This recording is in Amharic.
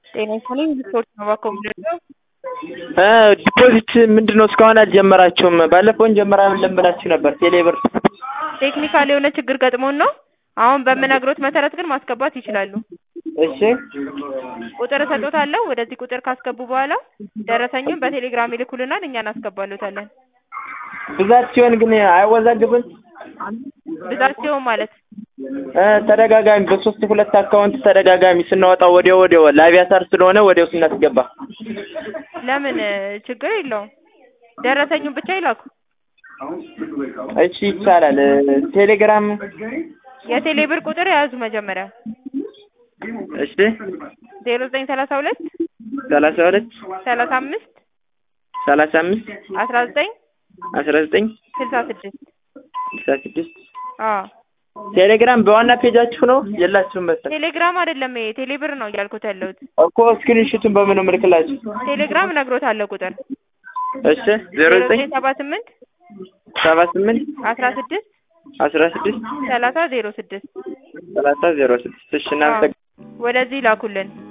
ጤና ይስጥልኝ ሪፖርት ነው ባኮምደው ዲፖዚት ምንድን ነው እስካሁን አልጀመራችሁም? ባለፈው እንጀምራለን ብላችሁ ነበር ቴሌብር። ቴክኒካል የሆነ ችግር ገጥሞን ነው። አሁን በምነግሮት መሰረት ግን ማስገባት ይችላሉ። እሺ ቁጥር እሰጦታለሁ። ወደዚህ ቁጥር ካስገቡ በኋላ ደረሰኙን በቴሌግራም ይልኩልናል፣ እኛ እናስገባሎታለን። ብዛት ሲሆን ግን አይወዛግብም? ብዛት ሲሆን ማለት እ ተደጋጋሚ በሶስት ሁለት አካውንት ተደጋጋሚ ስናወጣው ወዲያው ወዲያው ለአቪያታር ስለሆነ ወዲያው ስናስገባ ለምን ችግር የለውም። ደረሰኙን ብቻ ይላኩ። እሺ ይቻላል። ቴሌግራም የቴሌ ብር ቁጥር የያዙ መጀመሪያ እሺ ዜሮ ዘጠኝ ሰላሳ ሁለት ሰላሳ ሁለት ሰላሳ አምስት ሰላሳ አምስት አስራ ዘጠኝ አስራ ዘጠኝ ስልሳ ስድስት ስልሳ ስድስት አዎ ቴሌግራም በዋና ፔጃችሁ ነው የላችሁም መሰለኝ ቴሌግራም አይደለም ይሄ ቴሌ ብር ነው እያልኩት ያለሁት። እኮ ስክሪንሹቱን በምን ነው የምልክላችሁ? ቴሌግራም እነግሮታለሁ ቁጥር እሺ ዜሮ ዘጠኝ ሰባ ስምንት ሰባ ስምንት አስራ ስድስት አስራ ስድስት ሰላሳ ዜሮ ስድስት ሰላሳ ዜሮ ስድስት እሺ እናመሰግናለን። ወደዚህ ላኩልን።